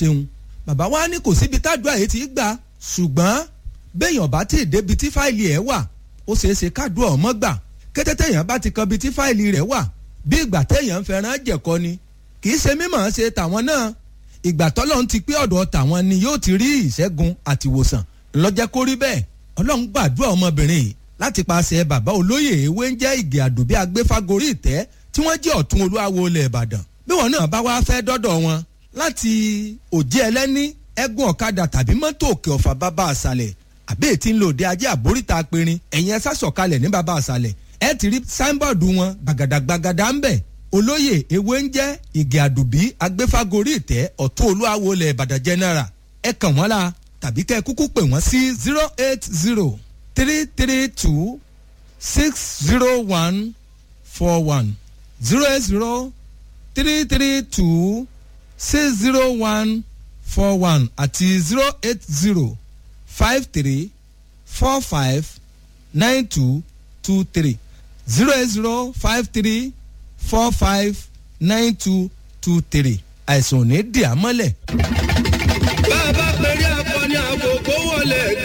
ṣeun bàbá wa ní kò síbi tádùá yìí ti gbà ṣùgbọ́n béèyàn bá tí ì débi tí fáìlì ẹ̀ wà ó ṣeé ṣe kádùá ọmọ gbà kété téèyàn bá ti kan bi tí fáìlì rẹ̀ wà bí ìgbà téèyàn ń fẹ́ràn jẹ̀kọ ni kì í ṣe mímọ̀ ṣe tàwọn náà ìgbà tọ́lọ́run ti pé ọ̀dọ̀ tàwọn ni yóò ti rí ìṣẹ́gun àtìwòsàn lọ́jẹ́ kó rí bẹ́ẹ̀ ọlọ́run gbàdúrà ọmọbìnrin yìí láti paṣẹ bàbá olóyè ewé ń jẹ́ ìgè àdùbí agbéfágorí ìtẹ́ tí wọ́n jẹ́ ọ̀tún olúwawo ilẹ̀ ìbàdàn bí wọn náà bá wá fẹ́ dọ́dọ̀ wọn láti òjì ẹlẹ́ní ẹ̀gùn ọ̀kadà tàbí mọ́tò òkè ọ̀fà bàbá àṣàlẹ̀ àbí ètí ń lò dé ajé àbóríta apẹ̀rin ẹ̀yìn ẹ̀sà sọ̀kalẹ̀ ní bàbá àṣàlẹ̀ ẹ̀ ti rí sáínbọ̀dù wọn gbàgàdàgbàgàdà ń bẹ̀ olóyè ewé ń jẹ́ ìgè àdùbí agbéfágorí ìtẹ́ ọ̀tún olúwawo ilẹ̀ ìbàdàn general ẹ̀ kàn wọ́n la tàbí kẹ́ ẹ kúkú pè wọ́n sí zero eight zero three three two six zero one four one zero eight zero three three two six zero one four one àti zero eight zero five three four five nine two two three zero eight zero five three four five nine two two three àìsàn ò ní dì á mọ́lẹ̀. bá a bá pèrè akọni àkókò wọlé